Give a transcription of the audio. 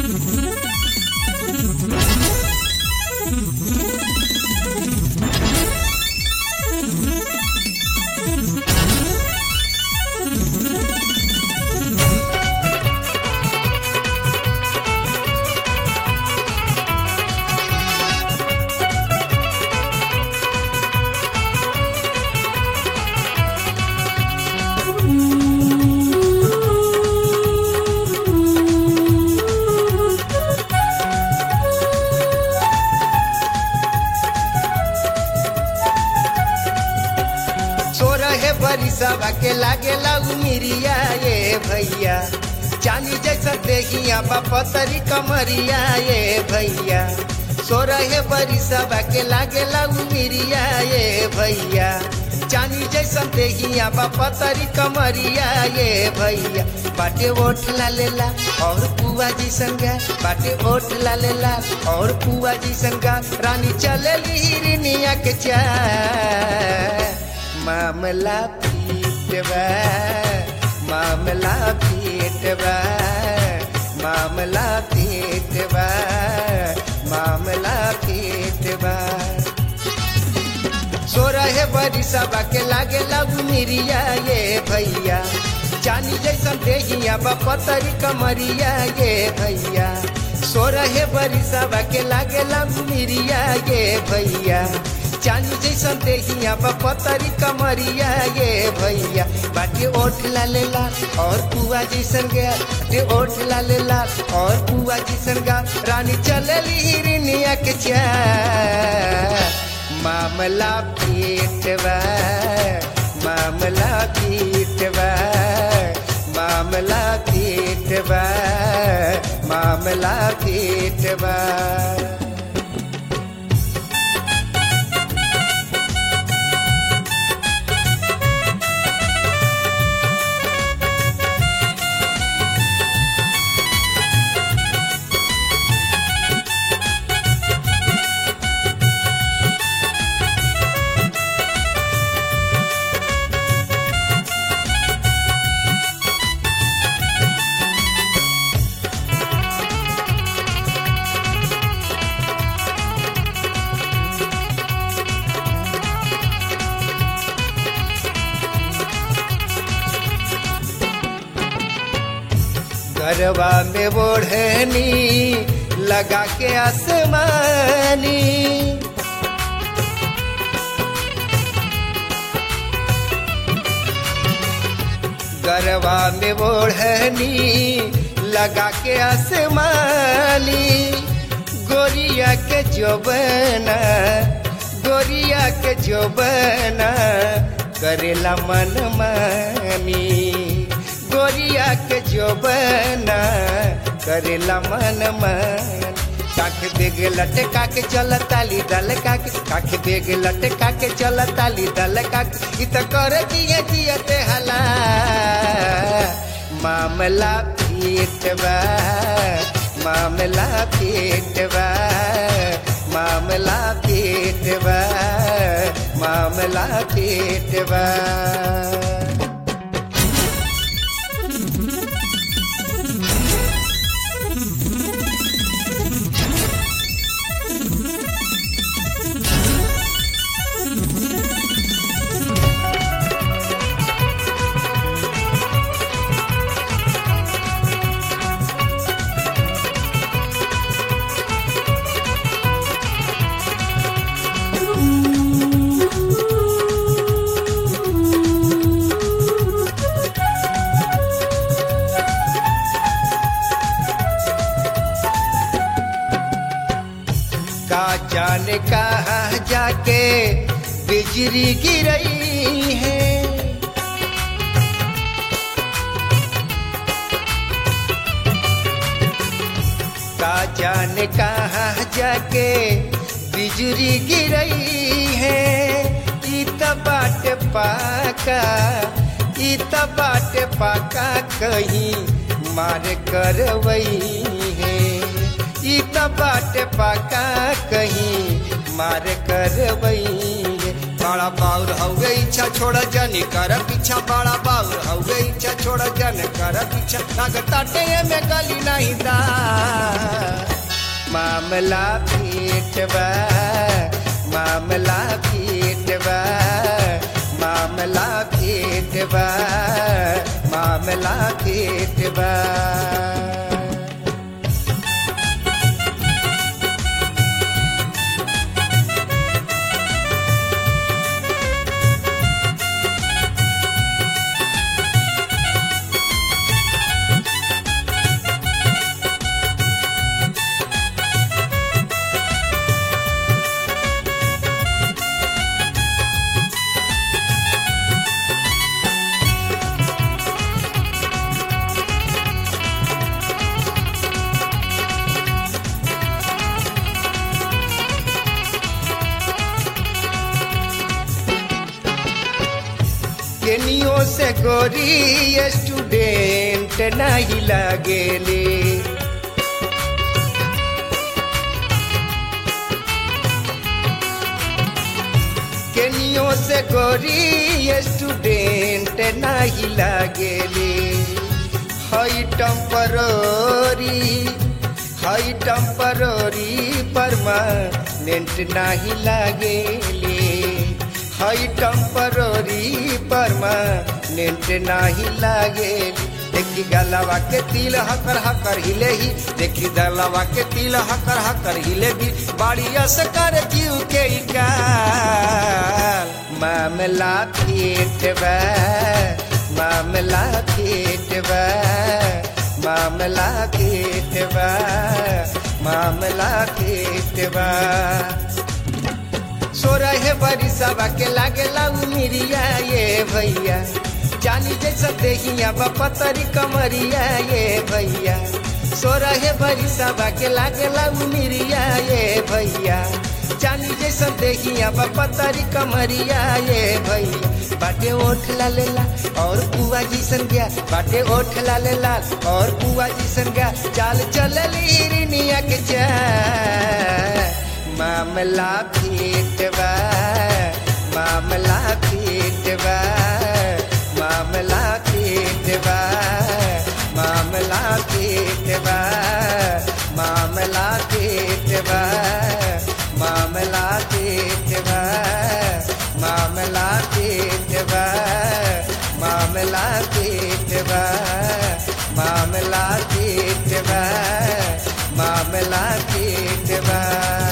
सोरहे बरिसवा के लागेला उमिरिया ये भैया चांदी जैसा देहिया पतरी कमरिया ये भैया सोरहे बरिसवा के लागेला उमिरिया ये भैया चांदी जैसा देहिया पतरी कमरिया ये भैया बाटे ओठ ला लेला और पुआ जी संगा बाटे ओठ ला लेला और पुआ जी संगा रानी चलेली हिरनिया के चा मामला पीटवा मामला पीटवा मामला पीटवा मामला पीटवा सोरहे बरिसवा के लागे लगू मिरिया ये भैया चानी जैसन देहिया पतरी कमरिया ये भैया सोरहे बरिसवा के लागे लगू मिरिया ये भैया चांदी जैसन देहिया पतरी कमरिया ये भैया बाटे ओठ ला लेला और पुआ जैसन गया बाटे ओठ ला लेला और पुआ जैसन गा रानी चलेली हिरनिया के चा मामला पीटवा मामला पीटवा मामला पीटवा मामला पीटवा गरबा में ओढ़नी लगा के आसमानी गरबा में ओढ़नी लगा के आसमानी गोरिया के जोबना गोरिया के जोबना करेला मन मानी गोरिया के जोबना करेला मन मन काख बेग लटका के चल ताली दल काके काख बेग लटका के चल ताली दल काके इ त कर दिए दिए हला मामला पीटवा मामला पीटवा मामला पीटवा मामला पीटवा का जाने कहा जाके बिजली गिरई है का जाने कहा जाके बिजली गिरई है ई त बाट पाका ई त बाट पाका कहीं मार करवई है ई त बाट पाका कहीं मार करवई बड़ा बाउर हउए इच्छा छोड़ जनी कर पीछा बड़ा बाउर हउए इच्छा छोड़ जन कर पीछा लगता में गली नहीं दा मामला पीट बा मामला पीट बा मामला पीट बा मामला पीट बा केनियो से गोरी स्टूडेंट नहीं लगेले केनियो से गोरी स्टूडेंट नहीं लगेले हई टेम्पररी हई टेम्पररी परमानेंट नहीं लगेले हई टेम्पररी परमानेंट नहीं लगेले देखी गलवा के तिल हकर हकर हिले ही देखी गलवा के तिल हकर हकर हिले भी बाड़ी असकर जीव के काल मामला फेट बा मामला फेट बा मामला फेट बा मामला फेट बा सोरह बरिसवा के लागेला उमिरिया ये भैया जानी जैसा देहिया बपतरी कमरिया ये भैया सोरह बरिसवा के लागेला उमिरिया ये भैया जानी जैसा देहिया बपतरी कमरिया ये भैया बाटे ओठ ला लेला और पुआ जैसन गया बाटे ओठ ला लेला और पुआ जैसन गया चाल चलली रिनिया के चाल मामला फेट बा मामला फेट बा मामला फेट बा मामला फेट बा मामला फेट बा मामला फेट बा मामला फेट बा मामला फेट बा मामला फेट बा मामला फेट बा